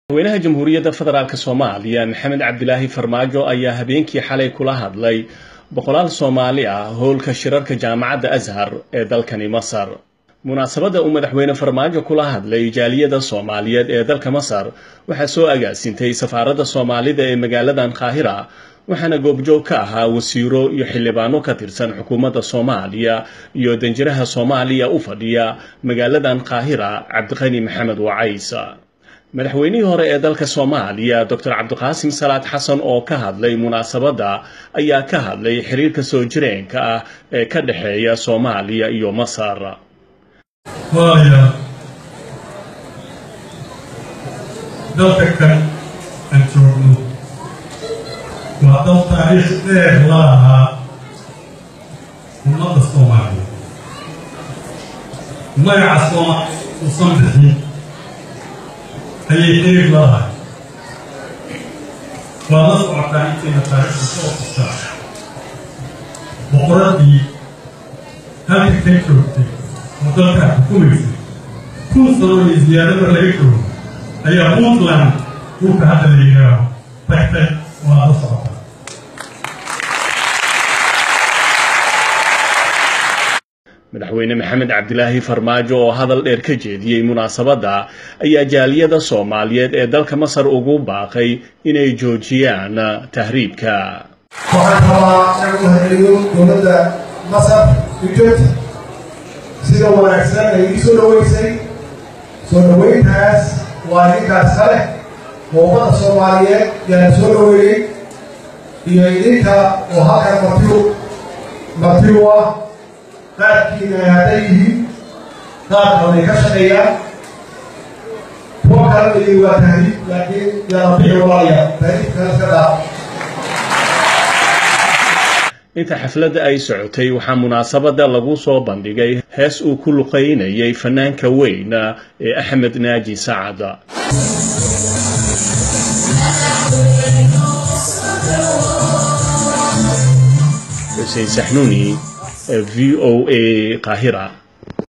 madaxweynaha jamhuuriyadda federaalk soomaaliya maxamed cabdilaahi farmaajo ayaa habeenkii xalay kula hadlay boqolaal soomaali ah howlka shirarka jaamacadda ashar ee dalkani masar munaasabadda uu madaxweyne farmaajo kula hadlay jaaliyada soomaaliyeed ee dalka masar waxaa soo agaasintay safaaradda soomaalida ee magaaladan qaahira waxaana goobjoog ka ahaa wasiiro iyo xildhibaano ka tirsan xukuumadda soomaaliya iyo danjiraha soomaaliya u fadhiya magaaladan qaahira cabdiqani maxamed wacays madaxweynihii hore ee dalka soomaaliya doctor cabdiqaasim salaad xasan oo ka hadlay munaasabadda ayaa ka hadlay xiriirka soo jireenka ah ee ka dhexeeya soomaaliya iyo masar walaalayaal dalka kan aan joogno waa dal taariikh dheer la lahaa ummadda soomaaliya magaca soomaaliya uusan bixin ayay xiriir lalahay waa la socotaa intayna taariikhda soo qustaa boqoradii halka ka joogtay oo dalkaa xukumaysay kun sano iyo ziyaadada laga joogo ayaa puntland dhulka hadda la yidhaaho tagtay waa la socotaa madaxweyne maxamed cabdilaahi farmaajo oo hadal dheer ka jeediyey munaasabadda ayaa jaaliyada soomaaliyeed ee dalka masar ugu baaqay inay joojiyaan tahriibka waxaan rabaa inaan u mahadceliyo dowladda masar ujota sida wanaagsan ay ii soo dhaweysay soo dhaweyntaas waa idinkaas kale oo ummadda soomaaliyeed yaana soo dhaweeyey iyo idinka oo halkan martiu martiu ah qaadkiina ay hadday yihiin qaad baday ka shaqeeyaan kuwa kala dhigi waa tahriib laakiin yaala bixi walaalaya tahriibkana iska dhaaf inta xafladda ay socotay waxaa munaasabadda lagu soo bandhigay hees uu ku luqaynayay fanaanka weyn ee axmed naaji sacad xuseen saxnuuni v o a qaahira